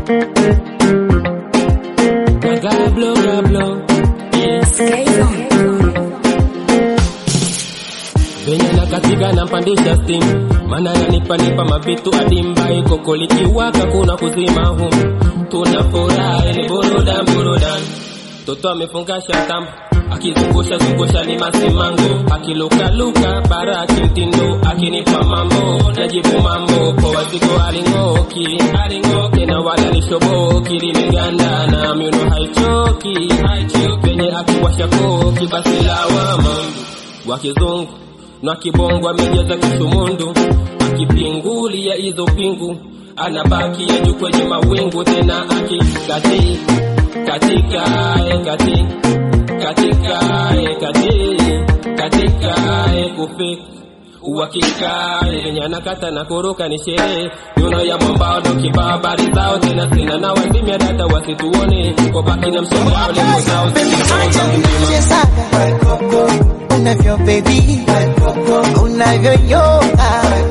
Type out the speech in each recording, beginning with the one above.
Gablo, gablo. Venye na katika nampandisha steam mana yanipa nipa mavitu adimbai koko likiwaka kuna kuzima humu tuna furaha ile burudan burudan toto amefunga shatam akizungusha zungusha ni masimango akilukaluka bara akimtindo akinipa mambo najibu mambo poa siko alingoki alingoki na wala lishoboki limeganda na miuno haichoki haichoki venye akiwasha koki basi lawama wa kizungu na kibongo amejaza kishumundu akipingulia hizo pingu anabaki ya juu kwenye mawingu tena akikati katika eh, kati katika eh, kati katika eh, kufik uhakika yenye anakata na kuruka ni sherehe nyuno ya mwambao ndo kibao habari zao tena sina na wazimia data wasituone wabaki na mshangao lengo zao unavyo baby unavyoyoga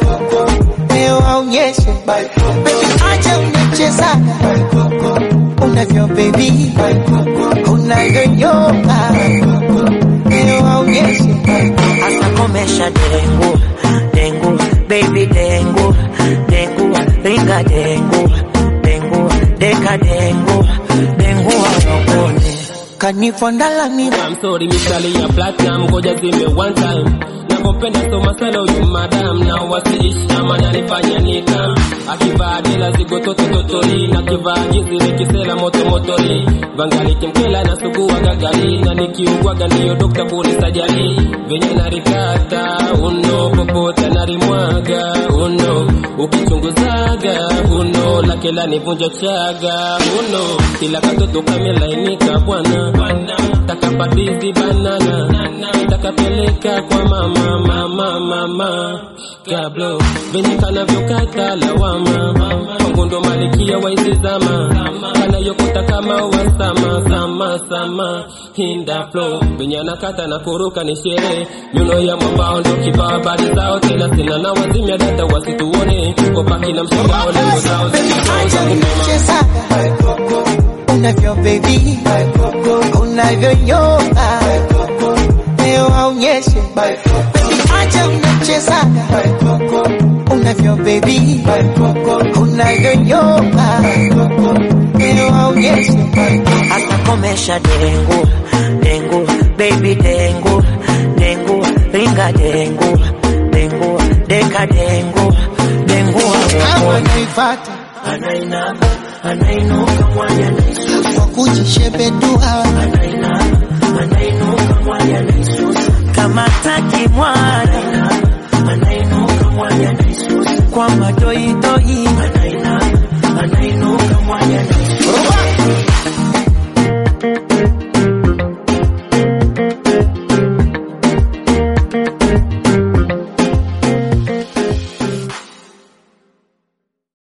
leo aonyeshe baby acha unacheza unavyo baby unavyoyoga leo aonyeshe Asakomesha dengu dengu baby dengu dengu ringa dengu dengu deka dengu dengu wanokone kanifondalani I'm sorry misali ya platinum ngoja zime one time nakopenda so masala huyu madam na wasiishi kama nanifanya nikam akivaa dela zigo toto totori na kivaa jinsi nikisela moto motori vangali kimkela na sugua gagari na nikiugwaga ndiyo dokta bure sajali venye narikata uno popote narimwaga uno ukichunguzaga uno lake lanivunja chaga uno kila katoto kamelainika bwana takapatizi banana takapeleka kwa mama mama mama kablo venye kanavyokata lawama kwangu ndo malikia waisizama kanayokota kama wasama sama sama hinda flow venye anakata na kuruka ni sherehe nyuno ya mwambao ndo kibao habari zao tena sina na wazimia data wasituone wabaki na mshangao lengo zao acha unacheza unavyo baby unavyoyoga leo aonyeshe baby acha unacheza unavyo baby unavyoyoga leo aonyeshe Asakomesha dengu dengu baby dengu dengu ringa dengu dengu deka dengu dengu kama wanokone naifata anainama anainuka mwanya naisusa kwa kujishebedua anainama anainuka mwanya naisusa kama taki mwana anainuka mwanya naisusa kwa madoido